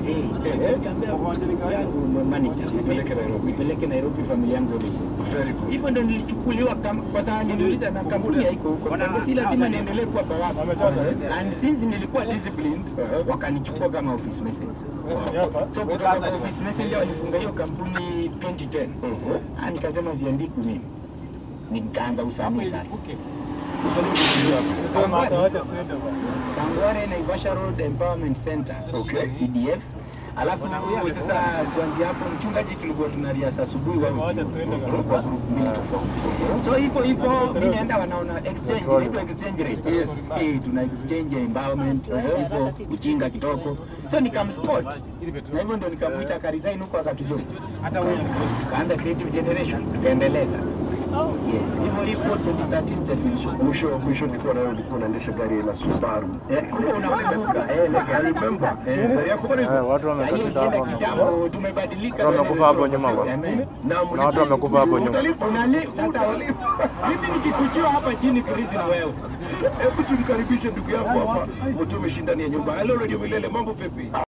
Eh, nikamwambia yangu manager Nipeleke Nairobi. nipeleke Nairobi familia yangu ilie. Very good. Hivyo ndo nilichukuliwa kam- kwa sababu niliuliza na kampuni haiko huko. Kwa si lazima niendelee kuwa bawabu. And since nilikuwa disciplined, wakanichukua kama office messenger. So kutoka kwa office messenger walifunga hiyo kampuni 2010. Ah, nikasema siandikwi mimi. Nikaanza usanii sasa. Kangware Naivasha Road Empowerment Center. Okay. CDF. Alafu sasa kuanzia hapo mchungaji tulikuwa tunariasa asubuhi wa kwa group mbili tofauti. So hivyo hivyo mimi naenda wanaona exchange inaitwa exchange rate. Yes. Eh, tuna exchange empowerment hivyo ujinga kitoko. So nikamspot. Na hivyo ndio nikamuita akaresign huko akatujoin. Kaanza creative generation tukaendeleza. Yes, hivyo hivyo 2013 chatisho. Mwisho mwisho nilikuwa nayo ulikuwa unaendesha gari la Subaru. Eh, kumbe unakumbuka eh, ile gari Remember? Eh, Gari yako bado iko? Eh, watu hiyo wamekatika ikienda hapo. kitambo tumebadilika. Watu wamekufa hapo nyuma bwana. Amen. Na Kuna watu wamekufa hapo nyuma. Utalipa. Unali- sasa mimi nikikuchiwa hapa chini Chris ni wewe. Hebu tumkaribishe ndugu yako hapa. Mtu umeshindania nyumba. Hello Radio Milele, mambo vipi?